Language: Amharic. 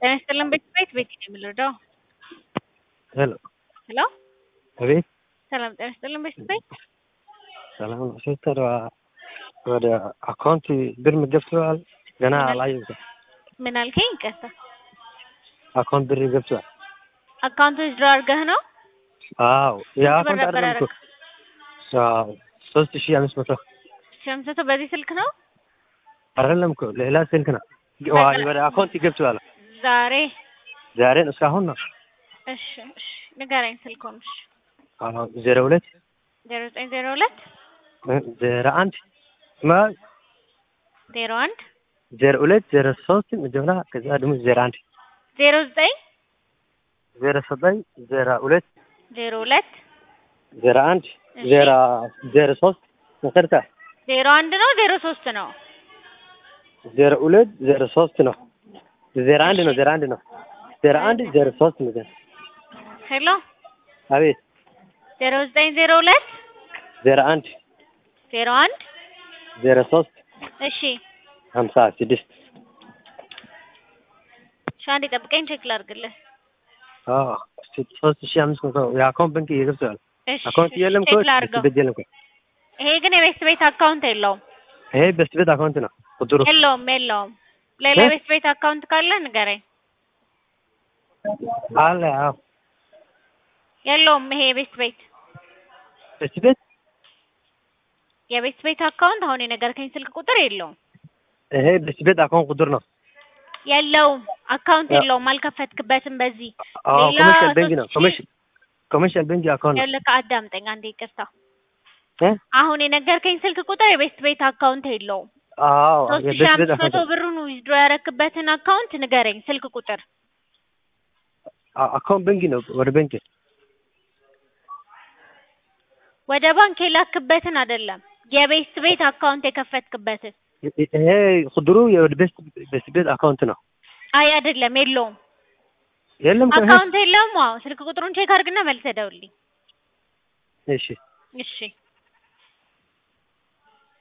ጤና ይስጥልን ቤት ቤት ነው የምንረዳው። ሄሎ ሄሎ አቤት ሰላም ጤና ይስጥልን ቤት ቤት ሰላም ነው ሲስተር ወደ አካውንት ብር ገብተዋል ገና አላየሁትም ምን አልከኝ? ይቅርታ አካውንት ብር ገብተዋል አካውንት ድሮ አድርገህ ነው? አዎ የአካውንት ብር ነበር አይደለም እኮ አዎ ሶስት ሺህ አምስት መቶ ሺህ አምስት መቶ በዚህ ስልክ ነው አይደለም እኮ ሌላ ስልክ ነው ወደ አካውንት ገብተዋል ዛሬ? ዛሬ ነው እስካሁን ነው እሺ እሺ ንገረኝ ስልኩን። እሺ አዎ ዜሮ ሁለት ዜሮ ዘጠኝ ዜሮ ሁለት ዜሮ አንድ ማ ዜሮ አንድ ዜሮ ሁለት ዜሮ ሶስት መጀመሪያ ከዛ ደግሞ ዜሮ አንድ ዜሮ ዘጠኝ ዜሮ ዘጠኝ ዜሮ ሁለት ዜሮ ሁለት ዜሮ አንድ እሺ። ዜሮ ዜሮ ሶስት መሰረታ ዜሮ አንድ ነው ዜሮ ሶስት ነው? ዜሮ ሁለት ዜሮ ሶስት ነው ዜሮ አንድ ነው ዜሮ አንድ ነው ዜሮ አንድ ዜሮ ሶስት ነው ሄሎ አቤት ዜሮ ዘጠኝ ዜሮ ሁለት ዜሮ አንድ ዜሮ አንድ ዜሮ ሶስት እሺ ሀምሳ ስድስት እሺ አንዴ ጠብቀኝ ቼክ ላድርግልህ። አዎ ሶስት ሺህ አምስት መቶ የአካውንት ባንክ እየገብተዋል እሺ አካውንት የለም እኮ ቼክ ላድርገው። ቤት የለም እኮ ይሄ ግን የቤት ቤት አካውንት የለውም ይሄ በስት ቤት አካውንት ነው ቁጥሩ የለውም የለውም። ሌላ እ? የቤት ቤት አካውንት ካለ ንገረኝ። አለ አዎ የለውም ይሄ የቤት ቤት በስት ቤት የቤት ቤት አካውንት አሁን የነገርከኝ ስልክ ቁጥር የለውም ይሄ በስት ቤት አካውንት ቁጥር ነው የለውም አካውንት ያ- የለውም አልከፈትክበትም በዚህ አዎ ሌላ ኮመርሻል ባንክ ነው ሶስት ሺህ- ኮመርሻል ኮመርሻል ባንክ አካውንት ነው ያለቀ አዳምጠኝ አንዴ ይቅርታ እ? አሁን የነገርከኝ ስልክ ቁጥር የቤት ቤት አካውንት የለውም አዎ ሶስት ሺህ የበስት ቤት አምስት መቶ አካውንት ብሩን ዊዝድሮ ያረክበትን አካውንት ንገረኝ ስልክ ቁጥር አ- አካውንት ባንክ ነው ወደ ባንክ ወደ ባንክ የላክበትን አይደለም የቤት ቤት አካውንት የከፈትክበትን ይሄ ቁጥሩ የወደ በስት በስት ቤት አካውንት ነው አይ አይደለም የለውም የለም እኮ ይሄ አካውንት የለውም አዎ ስልክ ቁጥሩን ቼክ አድርግና መልሰህ ደውልልኝ እሺ እሺ